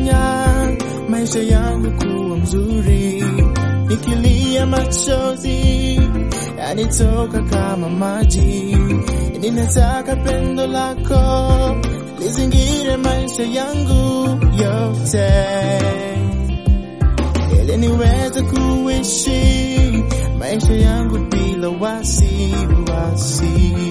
umefanya maisha yangu kuwa mzuri, nikilia machozi yanitoka kama maji. Ninataka pendo lako lizingire maisha yangu yote, ili niweze kuishi maisha yangu bila wasiwasi.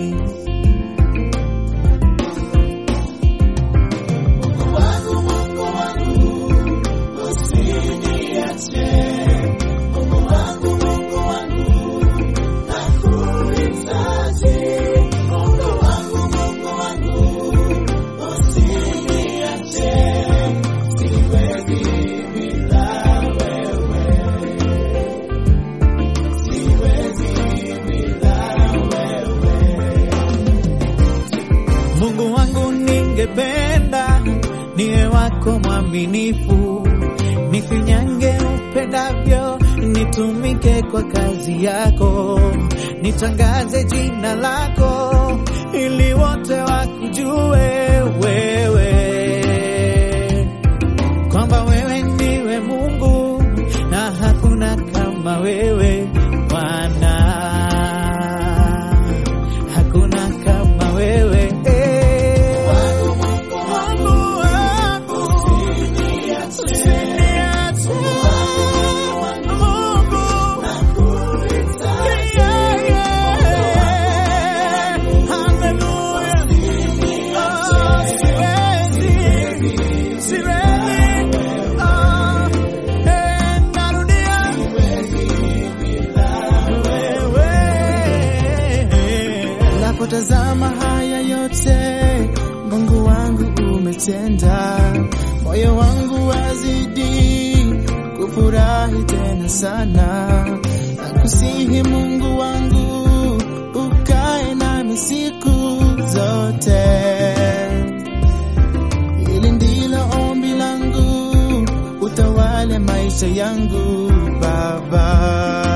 Mungu wangu, ningependa niwe wako mwaminifu, nifinyange upendavyo, nitumike kwa kazi yako, nitangaze jina lako, ili wote wakujue wewe, kwamba wewe ndiwe Mungu na hakuna kama wewe Bwana, hakuna kama wewe eh. Mungu wangu, usiniache. Mungu, yeah, yeah. Hallelujah. Oh, siwezi, siwezi. Oh, eh, narudia. Wewe. Napotazama haya yote Mungu wangu umetenda, moyo wangu wazidi kufurahi tena sana. Nakusihi Mungu wangu ukae nami siku zote, hili ndilo ombi langu, utawale maisha yangu Baba.